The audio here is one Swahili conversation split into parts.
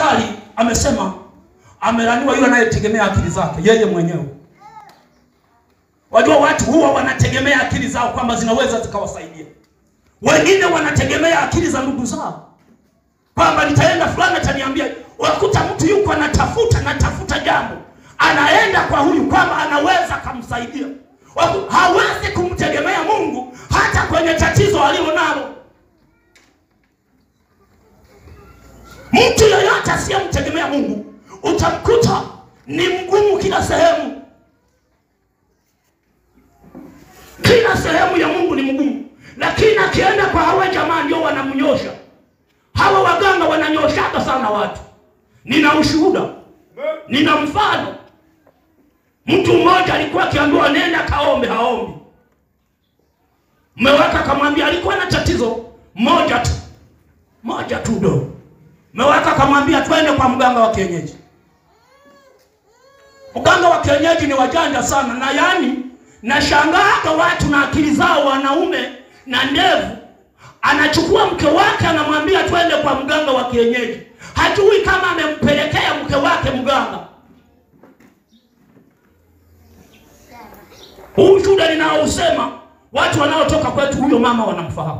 mstari amesema amelaniwa yule anayetegemea akili zake yeye mwenyewe. Wajua watu huwa wanategemea akili zao kwamba zinaweza zikawasaidia. Wengine wanategemea akili za ndugu zao kwamba nitaenda fulani ataniambia. Wakuta mtu yuko anatafuta natafuta jambo, anaenda kwa huyu kwamba anaweza kumsaidia. Waku- Hawezi kumtegemea Mungu hata kwenye tatizo alilo nalo. Mtu yeyote asiyemtegemea Mungu utamkuta ni mgumu kila sehemu. Kila sehemu ya Mungu ni mgumu, lakini akienda kwa hawa jamaa ndio wanamnyosha. Hawa waganga wananyoshaga sana watu. Nina ushuhuda, nina mfano. Mtu mmoja alikuwa akiambiwa nenda kaombe, haombi. Mmeweka akamwambia, alikuwa na tatizo moja tu, moja tu do. Mmeweka akamwambia twende kwa mganga wa kienyeji. Mganga wa kienyeji ni wajanja sana, na yani nashangaaga watu na akili zao, wanaume na ndevu. Anachukua mke wake anamwambia twende kwa mganga wa kienyeji, hajui kama amempelekea mke wake mganga. Huu ushuhuda ninaousema, watu wanaotoka kwetu, huyo mama wanamfahamu.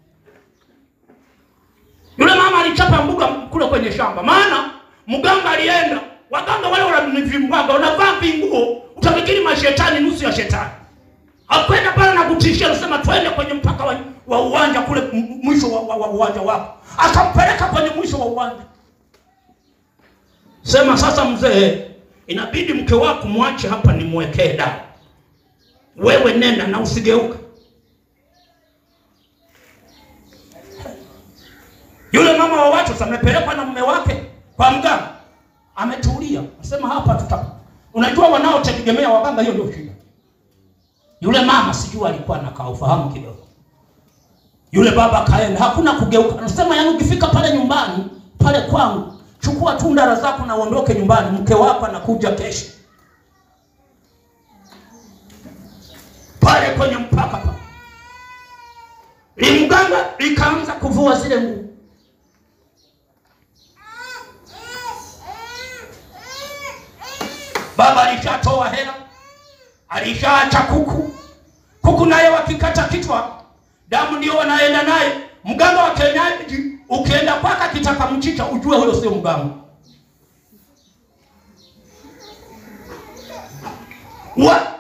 Yule mama alichapa mbuga kule kwenye shamba, maana mganga alienda. Waganga wale wanavimbaga, wanavaa vinguo, utafikiri mashetani, nusu ya shetani. Akwenda pale na kutishia, anasema twende kwenye mpaka wa, wa uwanja kule m- mwisho wa, wa, wa uwanja wako, akampeleka kwenye mwisho wa uwanja. Sema sasa, mzee, inabidi mke wako mwache hapa, nimwekee dawa. Wewe nenda na usigeuka. Yule mama wa watu sasa amepelekwa na mume wake kwa mganga, ametulia, nasema hapa tuta. Unajua wanaotegemea waganga, hiyo ndio shida. Yule mama sijui alikuwa anakaa ufahamu kidogo. Yule baba kaenda, hakuna kugeuka. Anasema yani, ukifika pale nyumbani pale kwangu, chukua tu ndara zako na uondoke nyumbani, mke wako anakuja kesho. Pale kwenye mpaka pale limganga likaanza kuvua zile nguo Baba alishatoa hela, alishaacha kuku. Kuku naye wakikata kichwa, damu ndio wanaenda naye. Mganga wa kienyeji ukienda kwake akitaka mchicha, ujue huyo sio mganga. Wa,